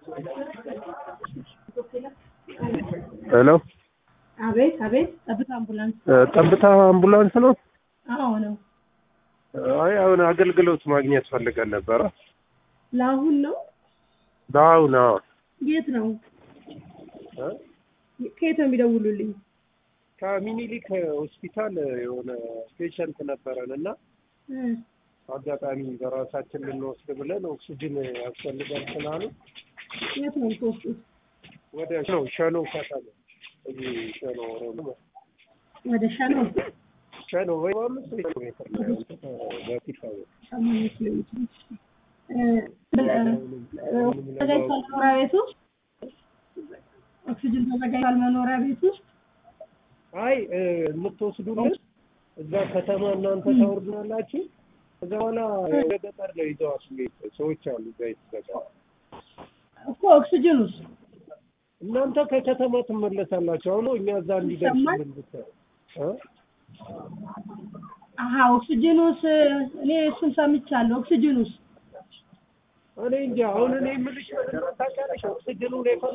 ሄሎ አቤት አቤት፣ ጠብታ አምቡላንስ። ጠብታ አምቡላንስ ነው? አዎ ነው። አይ አሁን አገልግሎት ማግኘት ፈልገን ነበረ። ለአሁን ነው። አሁን አዎ። የት ነው? እ? ከየት ነው የሚደውሉልኝ? ከሚኒሊክ ሆስፒታል የሆነ ፔሸንት ነበረን እና እ አጋጣሚ በራሳችን ልንወስድ ብለን ኦክሲጅን ያስፈልጋል ስላሉ የት ነው የምትወስዱት? ወደ ነው ሸኖ ከተማ እዚህ ሸኖ ኦሮሞ ወደ ሻኖ ሸኖ ወይ አምስት ኪሎ ሜትር ነው ያሉት በፊት አወቅ ሰማንያ ኪሎ ሜትር። እ ተዘጋጅቷል መኖሪያ ቤት ውስጥ ኦክሲጅን ተዘጋጅቷል መኖሪያ ቤት ውስጥ አይ እ፣ የምትወስዱልን እዛ ከተማ እናንተ ታወርዱናላችሁ። ከዛ በኋላ ወደ ገጠር ነው ይዘዋት የሚሄድ ሰዎች አሉ እዛ የተዘጋ እኮ ኦክሲጅን ውስጥ እናንተ ከከተማ ትመለሳላችሁ። አሁን እኛ እዛ እንዲደርስልን ብታይ እ? አሀ ኦክሲጅን ውስጥ እኔ እሱን ሰምቻለሁ። ኦክሲጅን ውስጥ እኔ እንጃ አሁን እኔ የምልሽ ምንድን ነው ታውቂያለሽ? ኦክሲጅኑን የፈ